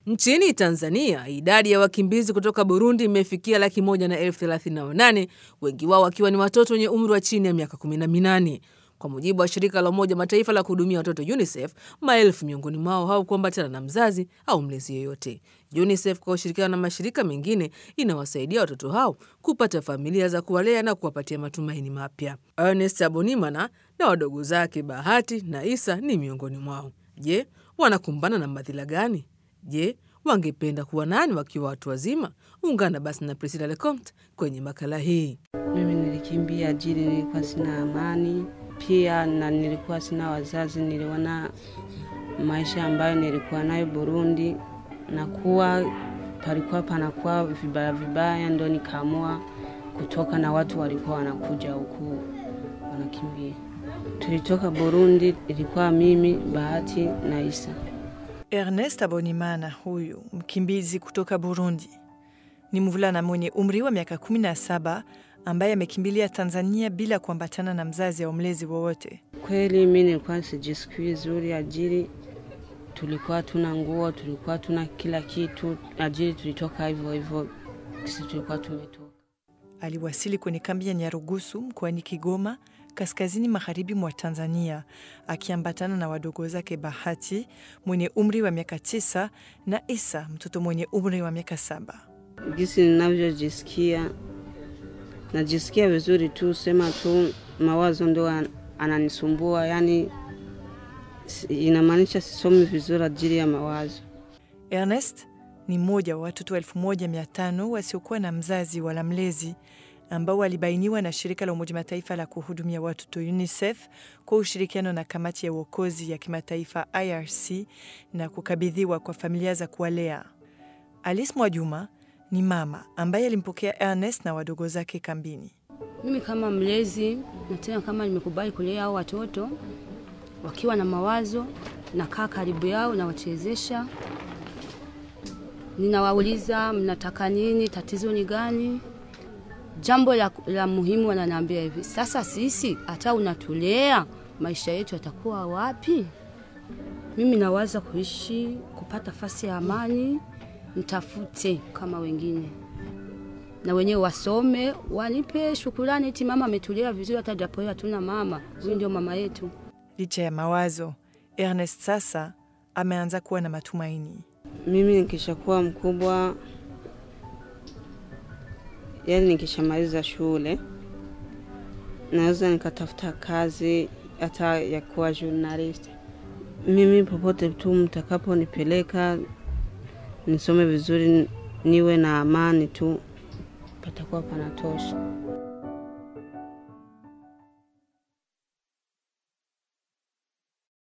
Nchini Tanzania, idadi ya wakimbizi kutoka Burundi imefikia laki moja na elfu thelathini na wanane, wengi wao wakiwa ni watoto wenye umri wa chini ya miaka kumi na minane. Kwa mujibu wa shirika la Umoja Mataifa la kuhudumia watoto UNICEF, maelfu miongoni mwao hawakuambatana na mzazi au mlezi yeyote. UNICEF kwa ushirikiano na mashirika mengine inawasaidia watoto hao kupata familia za kuwalea na kuwapatia matumaini mapya. Ernest Abonimana na wadogo zake Bahati na Isa ni miongoni mwao. Je, wanakumbana na madhila gani? Je, wangependa kuwa nani wakiwa watu wazima? Ungana basi na Priscilla Lecomte kwenye makala hii. Mimi nilikimbia ajili, nilikuwa sina amani pia, na nilikuwa sina wazazi. Niliona maisha ambayo nilikuwa nayo Burundi na kuwa palikuwa panakuwa vibaya vibaya, ndo nikaamua kutoka, na watu walikuwa wanakuja huku wanakimbia. Tulitoka Burundi, ilikuwa mimi, Bahati na Isa. Ernest Abonimana, huyu mkimbizi kutoka Burundi, ni mvulana mwenye umri wa miaka 17 ambaye amekimbilia Tanzania bila kuambatana na mzazi au mlezi wowote. Kweli mi nilikuwa sijisikii vizuri, ajili tulikuwa tuna nguo, tulikuwa tuna kila kitu, ajili tulitoka hivyo hivyo, sisi tulikuwa tumetoka. Aliwasili kwenye kambi ya Nyarugusu mkoani Kigoma, kaskazini magharibi mwa Tanzania, akiambatana na wadogo zake Bahati mwenye umri wa miaka tisa na Isa mtoto mwenye umri wa miaka saba. Jinsi ninavyojisikia, najisikia vizuri tu, sema tu mawazo ndo an- ananisumbua, yani si- inamaanisha sisomi vizuri ajili ya mawazo. Ernest ni mmoja wa watoto elfu moja mia tano wasiokuwa na mzazi wala mlezi ambao walibainiwa na shirika la Umoja Mataifa la kuhudumia watoto UNICEF kwa ushirikiano na kamati ya uokozi ya kimataifa IRC na kukabidhiwa kwa familia za kuwalea. Alice Mwajuma ni mama ambaye alimpokea Ernest na wadogo zake kambini. Mimi kama mlezi na tena kama nimekubali kulea hao watoto wakiwa na mawazo, nakaa karibu yao, nawachezesha, ninawauliza mnataka nini, tatizo ni gani. Jambo la, la muhimu wananiambia hivi, sasa sisi hata unatulea, maisha yetu yatakuwa wapi? Mimi nawaza kuishi, kupata fasi ya amani, nitafute kama wengine na wenyewe wasome, wanipe shukurani, eti mama ametulea vizuri, hata japo yeye hatuna mama, huyu ndio mama yetu. Licha ya mawazo, Ernest sasa ameanza kuwa na matumaini. Mimi nikishakuwa mkubwa, yani nikishamaliza shule, naweza nikatafuta kazi hata ya kuwa journalist. Mimi popote tu mtakaponipeleka, nisome vizuri, niwe na amani tu, patakuwa panatosha.